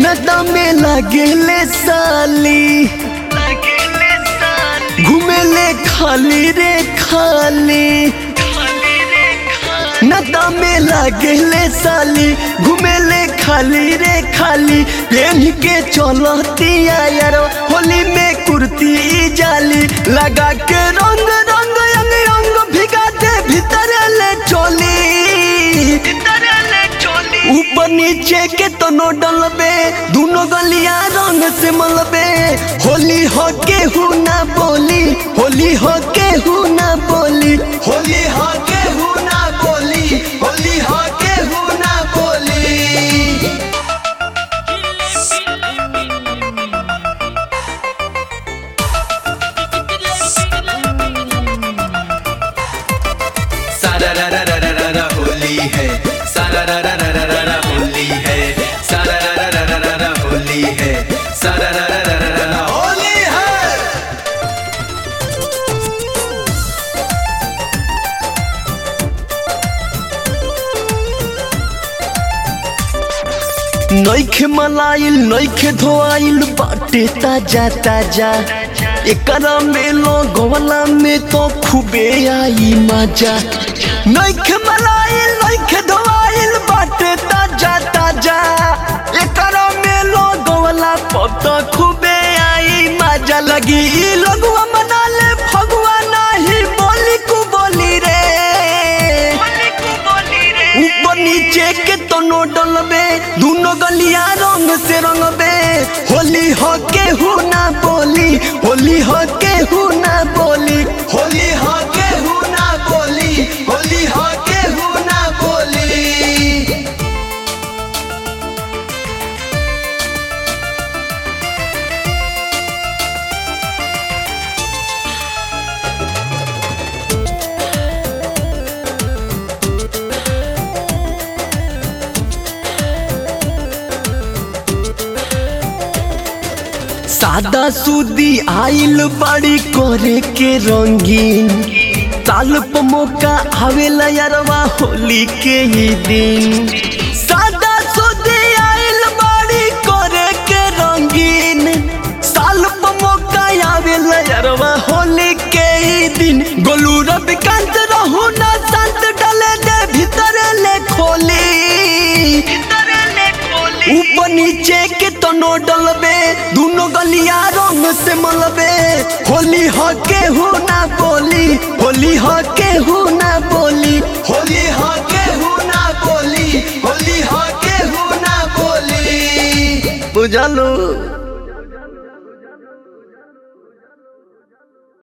नदा में लगेले साली घूमेले खाली रे खाली नदा में लगेले साली घूमेले खाली रे खाली पहन के चलतिया यार होली में कुर्ती जाली लगा के रंग रंग अंग अंग भिगा दे भीतर ले चोली ऊपर नीचे के तनो डलबे दोनों गलिया रंग से मलबे होली हो के हु ना बोली होली हो के हु ना बोली होली हो के हु ना बोली होली हो के हु ना बोली सारा रा रा रा रा रा रा होली है सारा रा रा रा रा रा रा होली है सारा रा रा रा रा रा रा होली है सारा रा रा रा रा रा रा होली है नइखे मलाइल नइखे धोआइल बाटे ताजा ताजा एकरा में लगवला में तो खूबे आई मजा नइखे मलाइल नइखे धोआइल बाटे ताजा ताजा एकरा में लगवला पर तो खूबे आई मजा लगी ई लगवा मना ले फगवा नाही बोली कु बोली रे ऊपर नीचे के तनो डलबे दोनों गलिया रंग से रंगबे होली हो के हु ना बोली होली हो के हु ना बोली होली हो के हु ना बोली होली हो के हु ना बोली सादा सूदी आइल बाड़ी करे के रंगीन साल प मौका आवेला यारवा होली के ही दिन सादा सूदी आइल बाड़ी करे के रंगीन साल प मौका आवेला यारवा होली के ही दिन गोलू रविकांत रहू ना संत डले दे भीतर ले खोली ऊपर नीचे के तनो डलबे दोनों गलिया रंग से मलबे होली हो के हु ना बोली होली हो के हु ना बोली होली हो के हु ना बोली होली हो के हु ना बोली बुझलू